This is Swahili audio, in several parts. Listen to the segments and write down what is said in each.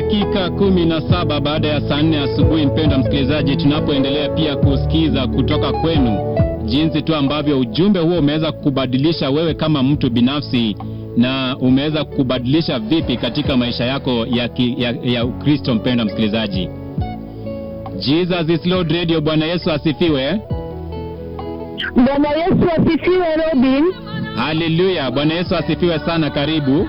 Dakika kumi na saba baada ya saa nne asubuhi, mpendwa msikilizaji, tunapoendelea pia kusikiza kutoka kwenu jinsi tu ambavyo ujumbe huo umeweza kukubadilisha wewe kama mtu binafsi na umeweza kukubadilisha vipi katika maisha yako ya, ki, ya, ya Ukristo. Mpendwa msikilizaji, Jesus is Lord Radio. Bwana Yesu asifiwe. Bwana Yesu asifiwe, Robin. Haleluya, Bwana Yesu asifiwe sana. Karibu.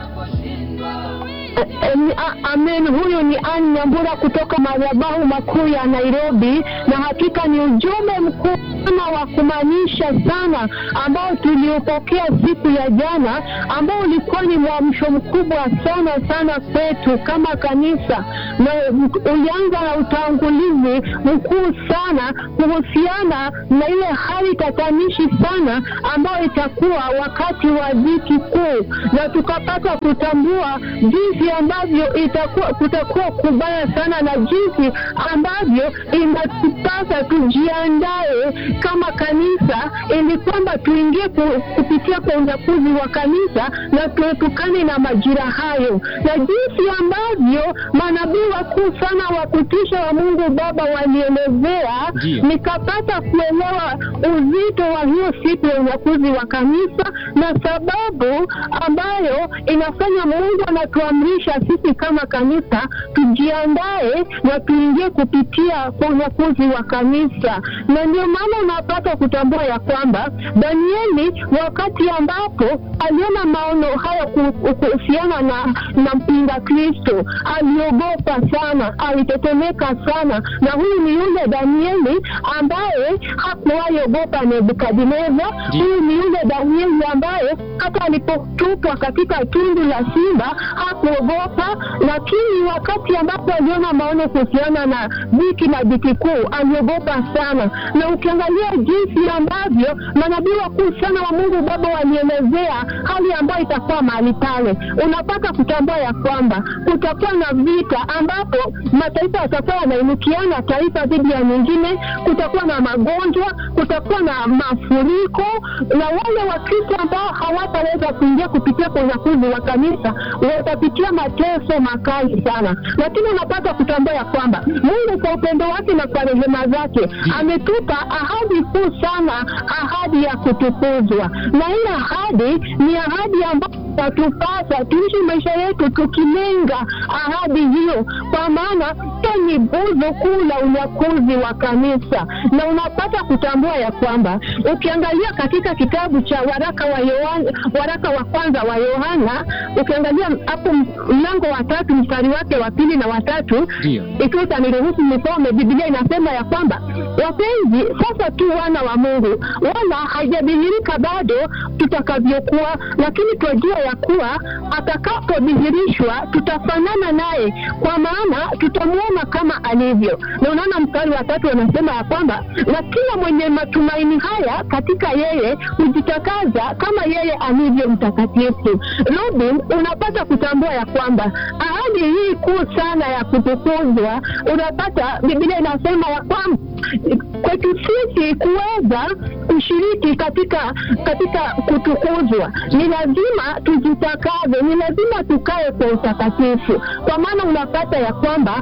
Em, a- Amen. Huyu ni Ann Nyambura kutoka madhabahu makuu ya Nairobi, na hakika ni ujumbe mkuu sana wa kumaanisha sana ambao tuliopokea siku ya jana, ambao ulikuwa ni mwamsho mkubwa sana sana kwetu kama kanisa, na ulianza na utangulizi mkuu sana kuhusiana na ile hali tatanishi sana ambayo itakuwa wakati wa dhiki kuu, na tukapata kutambua jinsi ambavyo itakuwa kutakuwa kubaya sana na jinsi ambavyo inatupasa tujiandae kama kanisa ili kwamba tuingie ku- kupitia kwa unyakuzi wa kanisa na tuepukane na majira hayo, na jinsi ambavyo manabii wakuu sana wa kutisha wa Mungu Baba walielezea, Ndiyo. nikapata kuelewa uzito wa hiyo siku ya unyakuzi wa kanisa na sababu ambayo inafanya Mungu anatuamrisha sisi kama kanisa tujiandae na tuingie kupitia kwa unyakuzi wa kanisa, na ndio maana unapata kutambua ya kwamba Danieli wakati ambapo aliona maono haya ku- kuhusiana na, na mpinga Kristo aliogopa sana, alitetemeka sana, na huyu ni yule Danieli ambaye hakuwahi ogopa Nebukadneza. Huyu ni yule Danieli ambaye hata alipotupwa katika tundu la simba hakuogopa, lakini wakati ambapo aliona maono kuhusiana na dhiki na dhiki kuu aliogopa sana. Na ukiangalia jinsi ambavyo manabii wakuu sana wa Mungu Baba walielezea hali ambayo itakuwa mahali pale, unapata kutambua ya kwamba kutakuwa na vita ambapo mataifa yatakuwa yanainukiana taifa dhidi ya nyingine, kutakuwa na magonjwa, kutakuwa na mafuriko, na wale Wakristo ambao hawataweza kuingia kupitia kwa unyakuzi wa kanisa watapitia mateso makali sana, lakini unapata kutambua ya kwamba Mungu kwa upendo wake na kwa rehema zake ametupa ahadi kuu sana, ahadi ya kutukuzwa, na ile ahadi ni ahadi ambayo tatupasa tuishi maisha yetu tukilenga ahadi hiyo, kwa maana hiyo ni guzo kuu la unyakuzi wa kanisa. Na unapata kutambua ya kwamba ukiangalia katika kitabu cha waraka wa Yohana, waraka wa kwanza wa Yohana, ukiangalia hapo mlango wa tatu mstari wake wa pili na watatu, Ndio. ikiwa utaniruhusu nisome, Biblia inasema ya kwamba wapenzi, sasa tu wana wa Mungu, wala haijadhihirika bado tutakavyokuwa, lakini twajua ya kuwa atakapodhihirishwa tutafanana naye, kwa maana tutamwona kama alivyo. Na unaona mstari wa tatu anasema ya kwamba na kila mwenye matumaini haya katika yeye hujitakaza kama yeye alivyo mtakatifu. Robin, unapata kutambua ya kwamba ahadi hii kuu sana ya kutukuzwa, unapata Biblia inasema ya kwamba kwetu sisi kuweza kushiriki katika katika kutukuzwa ni lazima tujitakaze, ni lazima tukae kwa utakatifu, kwa maana unapata ya kwamba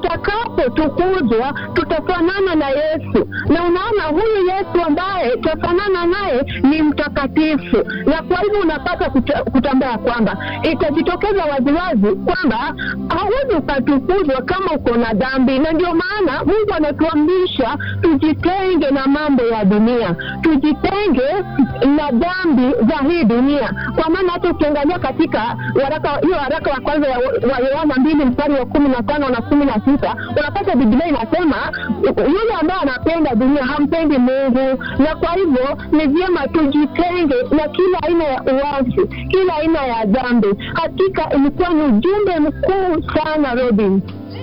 tutakapotukuzwa tutafanana na Yesu, na unaona huyu Yesu ambaye tutafanana naye ni mtakatifu, na kwa hivyo unapata kuta, kutambua ya kwamba itajitokeza waziwazi kwamba hauwezi ukatukuzwa kama uko na dhambi, na ndio maana Mungu anatuamrisha tujitenge na mambo ya dunia, tujitenge na dhambi za hii dunia, kwa maana hata ukiangalia katika waraka hiyo waraka wa kwanza ya- wa Yohana mbili mstari wa kumi na tano na kumi na sita unapata Biblia inasema yule ambaye anapenda dunia hampendi Mungu, na kwa hivyo ni vyema tujitenge na kila aina ya uasi, kila aina ya dhambi. Hakika ilikuwa ni ujumbe mkuu sana, Robin.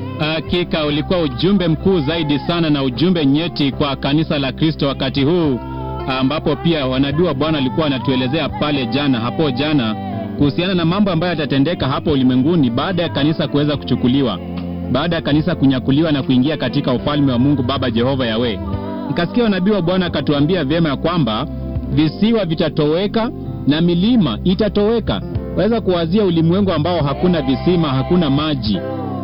Hakika ulikuwa ujumbe mkuu zaidi sana na ujumbe nyeti kwa kanisa la Kristo wakati huu, ambapo pia wanabii wa Bwana walikuwa wanatuelezea pale jana, hapo jana, kuhusiana na mambo ambayo yatatendeka hapo ulimwenguni baada ya kanisa kuweza kuchukuliwa, baada ya kanisa kunyakuliwa na kuingia katika ufalme wa Mungu Baba Jehova Yawe. Nikasikia wanabii wa Bwana akatuambia vyema ya kwamba visiwa vitatoweka na milima itatoweka. Waweza kuwazia ulimwengu ambao hakuna visima, hakuna maji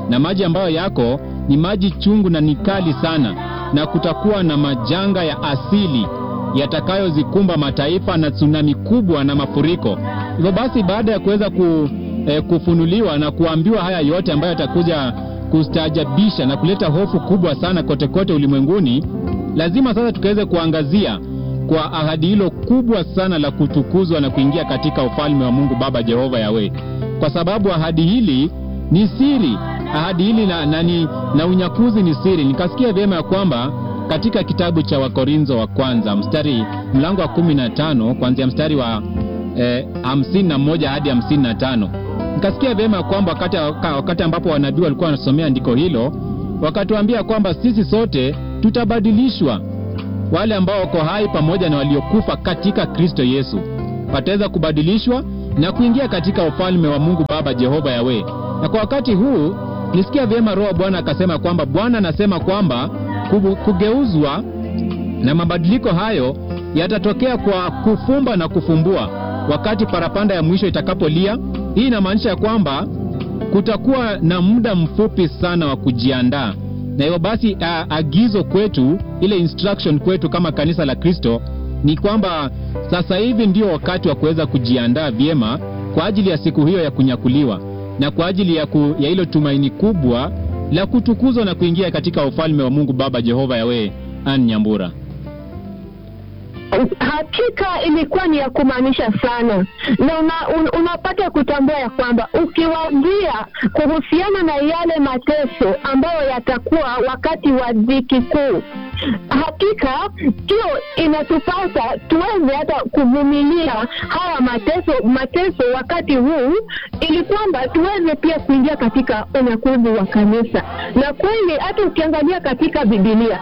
na maji ambayo yako ni maji chungu na ni kali sana, na kutakuwa na majanga ya asili yatakayozikumba mataifa na tsunami kubwa na mafuriko. Hivyo basi, baada ya kuweza ku, eh, kufunuliwa na kuambiwa haya yote ambayo yatakuja kustaajabisha na kuleta hofu kubwa sana kote kote ulimwenguni, lazima sasa tukaweze kuangazia kwa ahadi hilo kubwa sana la kutukuzwa na kuingia katika ufalme wa Mungu Baba Jehova Yawe, kwa sababu ahadi hili ni siri. Ahadi hili na, na, ni, na unyakuzi ni siri. Nikasikia vyema ya kwamba katika kitabu cha Wakorintho wa kwanza mstari mlango wa kumi na tano kuanzia mstari wa eh, hamsini na moja hadi hamsini na tano nikasikia vyema ya kwamba wakati, wakati ambapo wanabii walikuwa wanasomea andiko hilo wakatuambia kwamba sisi sote tutabadilishwa wale ambao wako hai pamoja na waliokufa katika Kristo Yesu wataweza kubadilishwa na kuingia katika ufalme wa Mungu Baba Jehova Yawe. Na kwa wakati huu nisikia vyema Roho Bwana akasema kwamba Bwana anasema kwamba kugeuzwa na mabadiliko hayo yatatokea kwa kufumba na kufumbua wakati parapanda ya mwisho itakapolia. Hii inamaanisha ya kwamba kutakuwa na muda mfupi sana wa kujiandaa na hivyo basi a, agizo kwetu, ile instruction kwetu kama kanisa la Kristo ni kwamba sasa hivi ndio wakati wa kuweza kujiandaa vyema kwa ajili ya siku hiyo ya kunyakuliwa na kwa ajili ya, ku, ya hilo tumaini kubwa la kutukuzwa na kuingia katika ufalme wa Mungu Baba Jehova Yawe. Ann Nyambura. Hakika ilikuwa ni ya kumaanisha sana, na una, un, unapata kutambua ya kwamba ukiwaambia kuhusiana na yale mateso ambayo yatakuwa wakati wa dhiki kuu, hakika hiyo inatupasa tuweze hata kuvumilia haya mateso mateso wakati huu, ili kwamba tuweze pia kuingia katika unyakuzi wa kanisa. Na kweli hata ukiangalia katika Biblia,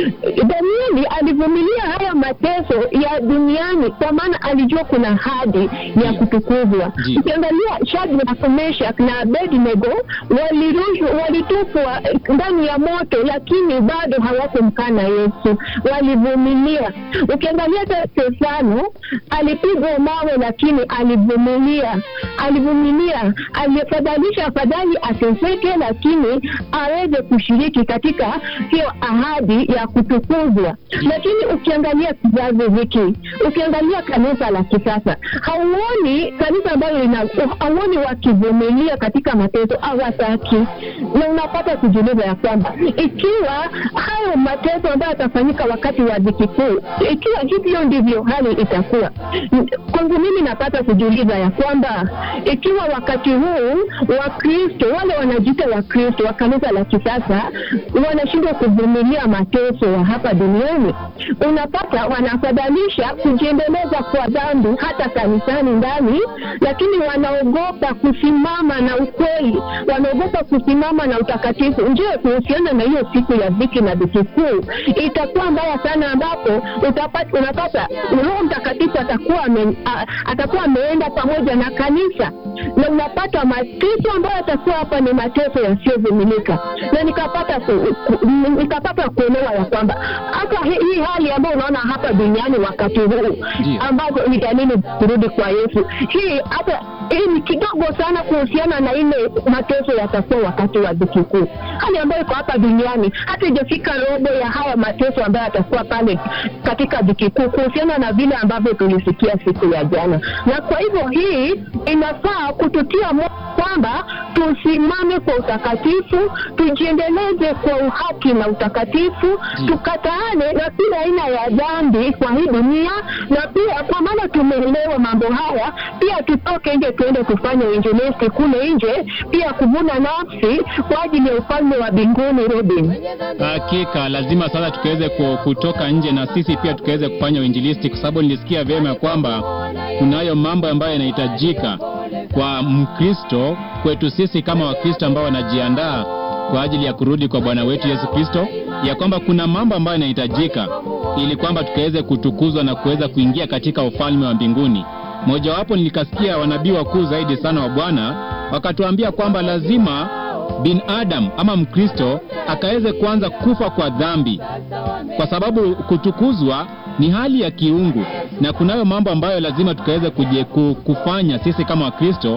Danieli alivumilia haya mateso ya duniani kwa maana alijua kuna ahadi ya kutukuzwa. Ukiangalia Shadraka, Meshach na Abednego walirushwa, walitupwa ndani ya moto, lakini bado hawakumkana Yesu, walivumilia. Ukiangalia hata Stefano alipigwa mawe, lakini alivumilia, alivumilia, alifadhalisha afadhali ateseke, lakini aweze kushiriki katika hiyo ahadi ya kutukuzwa. Lakini ukiangalia kizazi hiki, ukiangalia kanisa la kisasa, hauoni kanisa ambayo lina, hauoni wakivumilia katika mateso, hawataki. Na unapata kujiuliza ya kwamba ikiwa hayo mateso ambayo yatafanyika wakati wa dhiki kuu, ikiwa hivyo ndivyo hali itakuwa, kwangu mimi napata kujiuliza ya kwamba ikiwa wakati huu Wakristo wale wanajiita Wakristo wa kanisa la kisasa wanashindwa kuvumilia mateso ya hapa duniani, unapata wanafadhalisha kujiendeleza kwa dhambi hata kanisani ndani, lakini wanaogopa kusimama na ukweli, wanaogopa kusimama na utakatifu. Je, kuhusiana na hiyo siku ya dhiki na dhiki kuu itakuwa mbaya sana, ambapo utapata, unapata Roho Mtakatifu atakuwa ame, a, atakuwa ameenda pamoja na kanisa na unapata mateso ambayo yatakuwa hapa ni mateso yasiyovumilika, na nikapata ku, ku, nikapata kuelewa ya kwamba hata hii hali ambayo unaona hapa duniani wakati huu ambazo ni dalili kurudi kwa Yesu, hii hata hii ni kidogo sana kuhusiana na ile mateso yatakuwa wakati wa dhiki kuu, hali ambayo iko hapa duniani hata ijafika robo ya haya mateso ambayo yatakuwa pale katika dhiki kuu, kuhusiana na vile ambavyo tulisikia siku ya jana. Na kwa hivyo hii inafaa kututia moyo kwamba tusimame kwa utakatifu, tujiendeleze kwa uhaki na utakatifu, tukataane na kila aina ya dhambi kwa hii dunia, na pia kwa maana tumeelewa mambo haya, pia tutoke nje tuende kufanya uinjilisti kule nje, pia kuvuna nafsi kwa ajili ya ufalme wa mbinguni. Robin, hakika lazima sasa tukaweze kutoka nje na sisi pia tukaweze kufanya uinjilisti, kwa sababu nilisikia vyema ya kwamba kunayo mambo ambayo yanahitajika kwa Mkristo kwetu sisi kama Wakristo ambao wanajiandaa kwa ajili ya kurudi kwa Bwana wetu Yesu Kristo, ya kwamba kuna mambo ambayo yanahitajika ili kwamba tukaweze kutukuzwa na kuweza kuingia katika ufalme wa mbinguni. Mojawapo nilikasikia wanabii wakuu zaidi sana wa Bwana wakatuambia kwamba lazima binadamu ama Mkristo akaweze kuanza kufa kwa dhambi, kwa sababu kutukuzwa ni hali ya kiungu, na kunayo mambo ambayo lazima tukaweze kufanya sisi kama Wakristo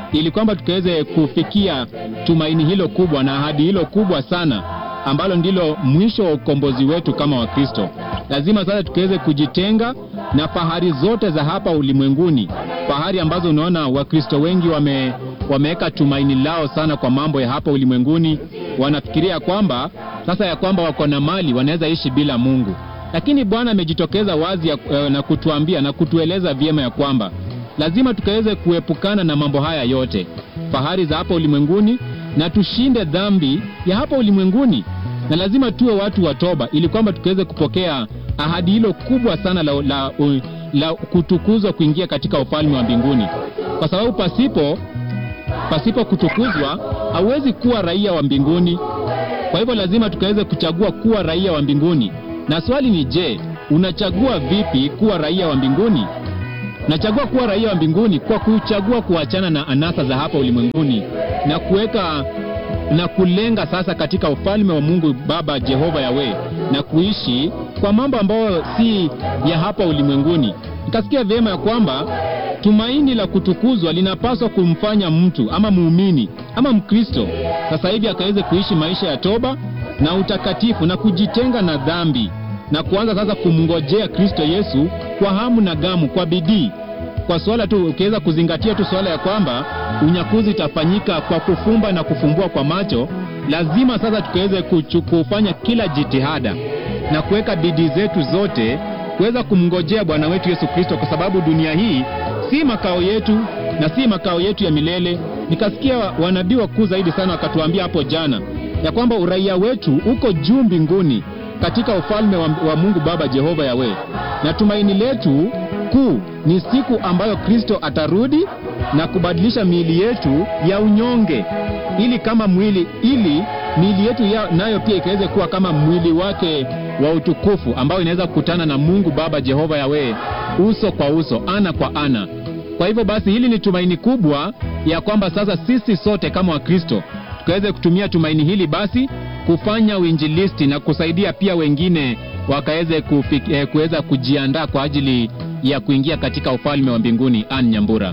ili kwamba tukaweze kufikia tumaini hilo kubwa na ahadi hilo kubwa sana ambalo ndilo mwisho wa ukombozi wetu kama Wakristo. Lazima sasa tukaweze kujitenga na fahari zote za hapa ulimwenguni, fahari ambazo unaona Wakristo wengi wame wameweka tumaini lao sana kwa mambo ya hapa ulimwenguni. Wanafikiria kwamba sasa ya kwamba wako na mali wanaweza ishi bila Mungu, lakini Bwana amejitokeza wazi ya, na kutuambia na kutueleza vyema ya kwamba lazima tukaweze kuepukana na mambo haya yote, fahari za hapa ulimwenguni, na tushinde dhambi ya hapa ulimwenguni, na lazima tuwe watu wa toba, ili kwamba tukaweze kupokea ahadi hilo kubwa sana la, la, la, la kutukuzwa kuingia katika ufalme wa mbinguni, kwa sababu pasipo pasipo kutukuzwa hauwezi kuwa raia wa mbinguni. Kwa hivyo lazima tukaweze kuchagua kuwa raia wa mbinguni, na swali ni je, unachagua vipi kuwa raia wa mbinguni? Nachagua kuwa raia wa mbinguni kwa kuchagua kuachana na anasa za hapa ulimwenguni na kuweka na kulenga sasa katika ufalme wa Mungu Baba Jehova Yawe na kuishi kwa mambo ambayo si ya hapa ulimwenguni. Nikasikia vyema ya kwamba tumaini la kutukuzwa linapaswa kumfanya mtu ama muumini ama Mkristo sasa hivi akaweze kuishi maisha ya toba na utakatifu na kujitenga na dhambi na kuanza sasa kumngojea Kristo Yesu kwa hamu na gamu, kwa bidii, kwa swala tu, ukiweza kuzingatia tu swala ya kwamba unyakuzi itafanyika kwa kufumba na kufumbua kwa macho. Lazima sasa tukaweze kufanya kila jitihada na kuweka bidii zetu zote kuweza kumngojea Bwana wetu Yesu Kristo, kwa sababu dunia hii si makao yetu na si makao yetu ya milele. Nikasikia wanabii wakuu zaidi sana wakatuambia hapo jana ya kwamba uraia wetu uko juu mbinguni katika ufalme wa, wa Mungu Baba Jehova Yawe, na tumaini letu kuu ni siku ambayo Kristo atarudi na kubadilisha miili yetu ya unyonge ili kama mwili ili miili yetu ya, nayo pia ikaweze kuwa kama mwili wake wa utukufu ambao inaweza kukutana na Mungu Baba Jehova Yawe uso kwa uso, ana kwa ana. Kwa hivyo basi, hili ni tumaini kubwa ya kwamba sasa sisi sote kama Wakristo tukaweze kutumia tumaini hili basi kufanya uinjilisti na kusaidia pia wengine wakaweze eh, kuweza kujiandaa kwa ajili ya kuingia katika ufalme wa mbinguni. Ann Nyambura.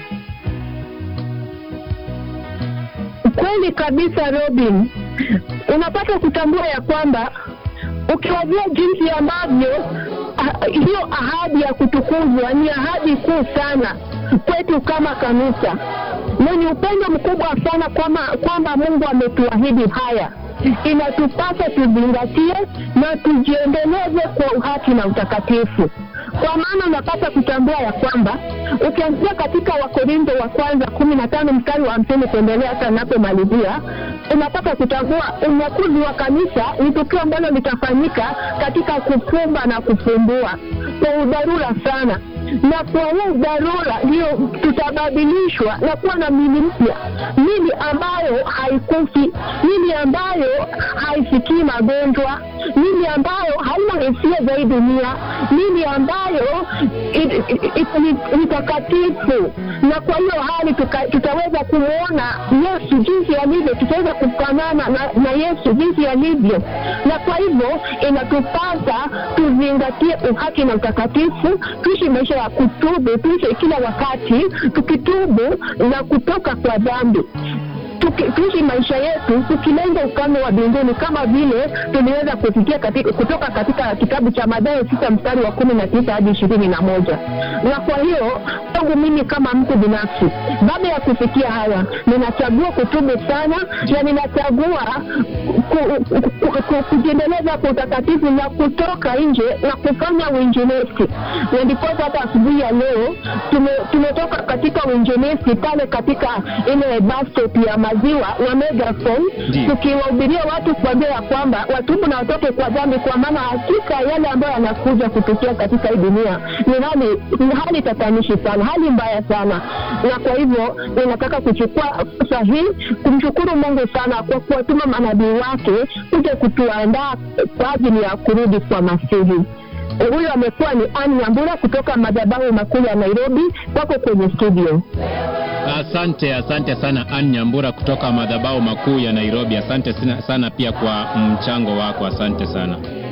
Kweli kabisa, Robin, unapata kutambua ya kwamba ukiwajua jinsi ambavyo ah, hiyo ahadi ya kutukuzwa ni ahadi kuu sana kwetu kama kanisa, na ni upendo mkubwa sana kwamba kwamba Mungu ametuahidi haya inatupasa tuzingatie na tujiendeleze kwa uhaki na utakatifu, kwa maana unapata kutambua ya kwamba ukianzia katika Wakorintho wa kwanza kumi na tano mstari wa hamsini kuendelea hata napomalizia, unapata kutambua unyakuzi wa kanisa ni tukio ambalo litafanyika katika kufumba na kufumbua kwa udharura sana na kwa huu dharura ndio tutabadilishwa na kuwa na mili mpya, mili ambayo haikufi, mili ambayo haisikii magonjwa, mili ambayo haina hisia za hii dunia, mili ambayo ni takatifu. Na kwa hiyo hali tuka, tutaweza kumwona Yesu jinsi alivyo, tutaweza kufanana na, na Yesu jinsi alivyo, na kwa hivyo inatupasa tuzingatie uhaki na utakatifu, tuishi maisha ya kutubu, tuishi kila wakati tukitubu na kutoka kwa dhambi tuishi maisha yetu tukilenga ufalme wa mbinguni kama vile tuliweza kusikia katika, kutoka katika kitabu cha Mathayo sita mstari wa kumi na tisa hadi ishirini na moja. Na kwa hiyo kwangu mimi kama mtu binafsi, baada ya kusikia haya, ninachagua kutubu sana na ninachagua ku, ku, ku, kujiendeleza kwa utakatifu na kutoka nje na kufanya uinjilisti, na ndiposa hata asubuhi ya leo tume, tumetoka katika uinjilisti pale katika ile bus stop ya maziwa na megaphone tukiwahubiria watu kuambia ya kwamba watubu na watoke kwa dhambi, kwa maana hakika yale ambayo yanakuja kutukia katika hii dunia ni hali ni hali tatanishi sana, hali mbaya sana. Na kwa hivyo ninataka kuchukua fursa hii kumshukuru Mungu sana kwa kuwatuma manabii wake kuja kutuandaa kwa ajili ya kurudi kwa Masihi. Huyo amekuwa ni Ann Nyambura kutoka madhabahu makuu ya Nairobi, wako kwenye studio. Asante, asante sana Ann Nyambura kutoka madhabahu makuu ya Nairobi. Asante sana pia kwa mchango wako, asante sana.